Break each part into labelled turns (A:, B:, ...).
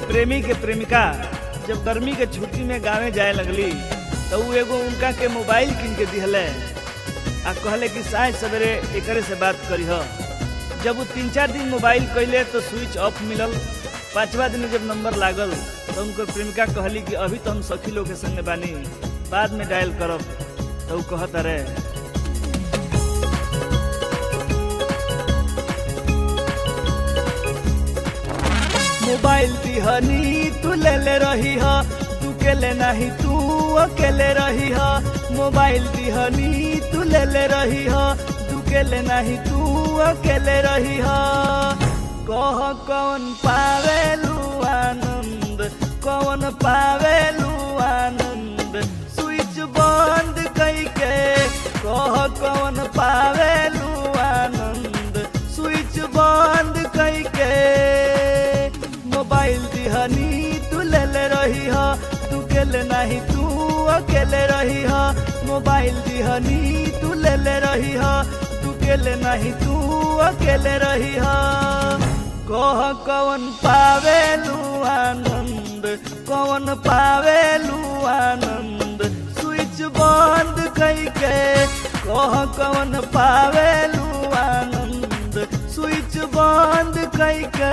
A: प्रेमी के प्रेमिका जब गर्मी के छुट्टी में गाँवे जाए लगली तो उ एगो उनका के मोबाइल किन के दिहले आ कहले कि साँझ सवेरे एकरे से बात करीह जब वो तीन चार दिन मोबाइल कैले तो स्विच ऑफ मिलल पांचवा दिन जब नंबर लागल तो उनकर प्रेमिका कहली कि अभी तो हम सखी लोग के संग बानी बाद में डायल करब तो उ कहत अरे मोबाइल दिहनी तू ले ले रही ह तू के ले नहीं तू अकेले रही ह मोबाइल दिहनी तू ले ले रही ह तू के ले नहीं तू अकेले रही ह कह कौन पावेलू आनंद कौन पावेलू आनंद स्विच बंद कई के कह कौन पावेलू आनंद स्विच बंद कई के मोबाइल दिहनी तू ले ले रही ह तू केले नहीं तू अकेले रही ह मोबाइल दिहनी तू ले ले रही ह तू केले नहीं तू अकेले रही ह कह कौन पावेलू आनंद कौन पावेलू आनंद स्विच बंद कई के कह कौन पावेलू आनंद स्विच बंद कई के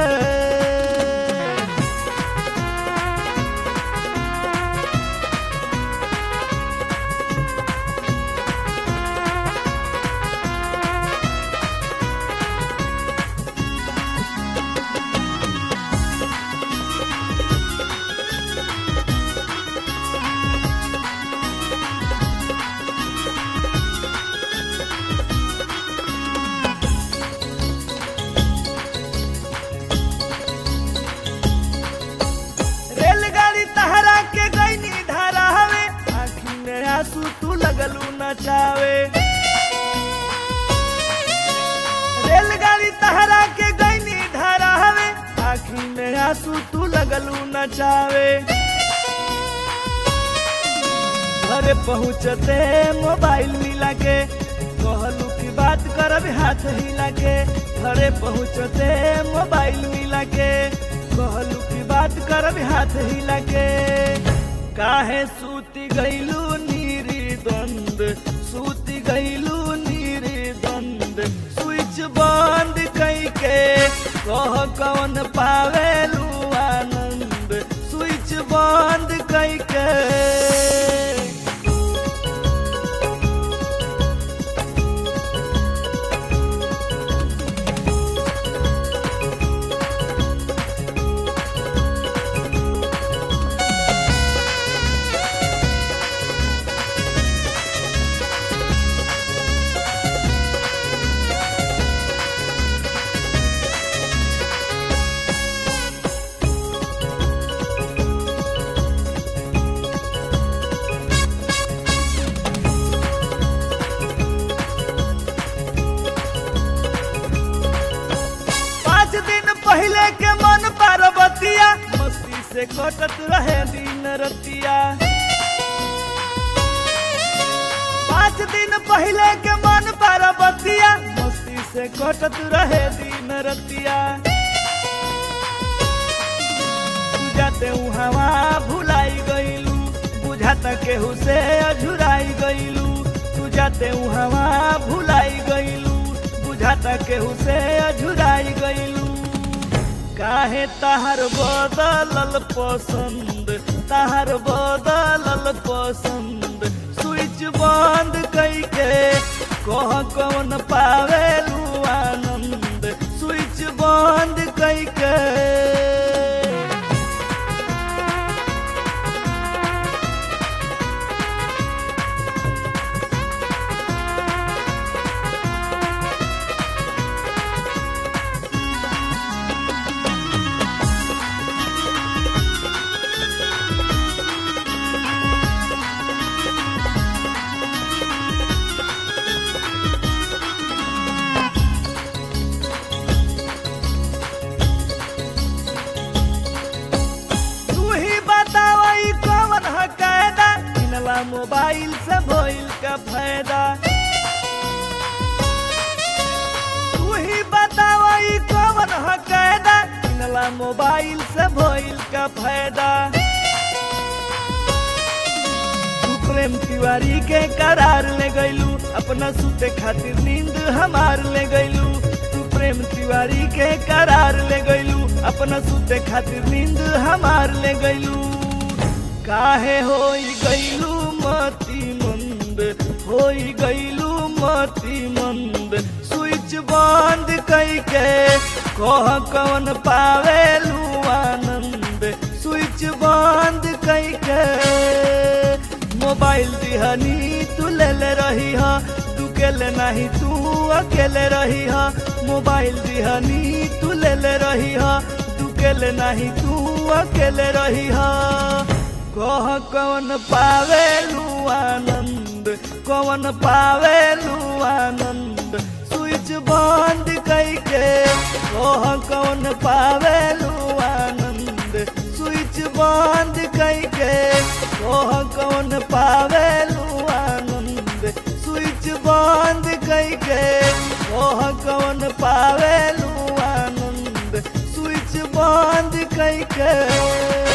A: रेलगाड़ी तहरा के गईनी धारा हवे आँखी में आंसू तू लगलू नचावे रेलगाड़ी तहरा के गईनी धारा हवे आँखी में आंसू तू लगलू नचावे घरे पहुँचते मोबाइल मिला के कहलू की बात करब हाथ हिला के घरे पहुँचते मोबाइल मिला के कहलू की बात करब हाथ हिला के काहे सूती गईलू नीरी द्वंद सूती गईलू नीरी द्वंद स्विच बंद कई के कह कौन पावेलू आनंद स्विच बंद कई के पाँच दिन पहले के मन पार्वतिया मस्ती से कटत रहे दिन रतिया पाँच दिन पहले के मन पार्वतिया मस्ती से कटत रहे दिन रतिया तू जाते हवा भुलाई गईलू बुझाता केहू से अझुराई गईलू तू जाते हवा भुलाई गईलू बुझाता केहू से अझुराई गईलू काहे तहार बदलल पसंद तहार बदलल पसंद स्विच बंद कई के कह कौन पावेलू आनंद स्विच बंद कई के तू ही बतावा ई कौन है कायदा किनला मोबाइल से भइल का फायदा तू ही बतावा ई कौन है कायदा किनला तहरा मोबाइल से भइल का फायदा तू प्रेम तिवारी के करार ले गईलू अपना सुते खातिर नींद हमार ले गईलू तू प्रेम तिवारी के करार ले गईलू अपना सुते खातिर नींद हमार ले गईलू काहे होई गईलू मती मंद होई गईलू मती मंद स्विच बंद कई के कह कौन पावेलू आनंद स्विच बंद कई के मोबाइल दिहनी तू ले ले रही हा तू केले नहीं तू अकेले रही हा मोबाइल दिहनी तू ले ले रही हा तू केले नहीं तू अकेले रही हा कह कौन पावेलू आनंद कौन पावेलू आनंद स्विच बंद कई के कह कौन पावेलू आनंद स्विच बंद कई के कह कौन पावेलू आनंद स्विच बंद कई के कह कौन पावेलू आनंद स्विच बंद कई के